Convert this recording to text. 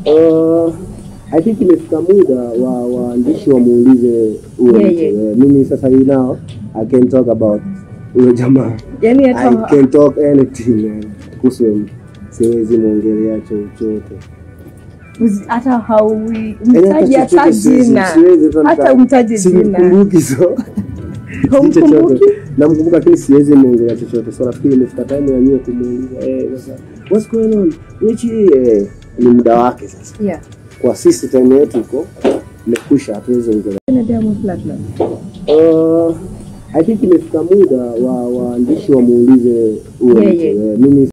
Uh, I think imefika muda wa waandishi wamuulize huyo mtu. Yeye. Eh, Mimi sasa hii now I can talk about huyo jamaa. yani I hata can talk anything man. Kuhusu huyo mtu. Siwezi mwongelea chochote. uzi- hata haui Yaani mtaji hata chochote siwezi- jina siwezi hata hata nika- umtaji jina simkumbuki so Haumkumbuki? chochote. namkumbuka lakini siwezi mwongelea chochote so nafikiri imefika time ya nyie kumuuliza eh, sasa what's going on Nichi eh, ni muda wake sasa yeah kwa sisi time yetu iko imekwisha hatuwezi ongelea na Diamond Platinum uh, I think imefika muda wa waandishi wamuulize huyo mtu Yeye. eh, mimi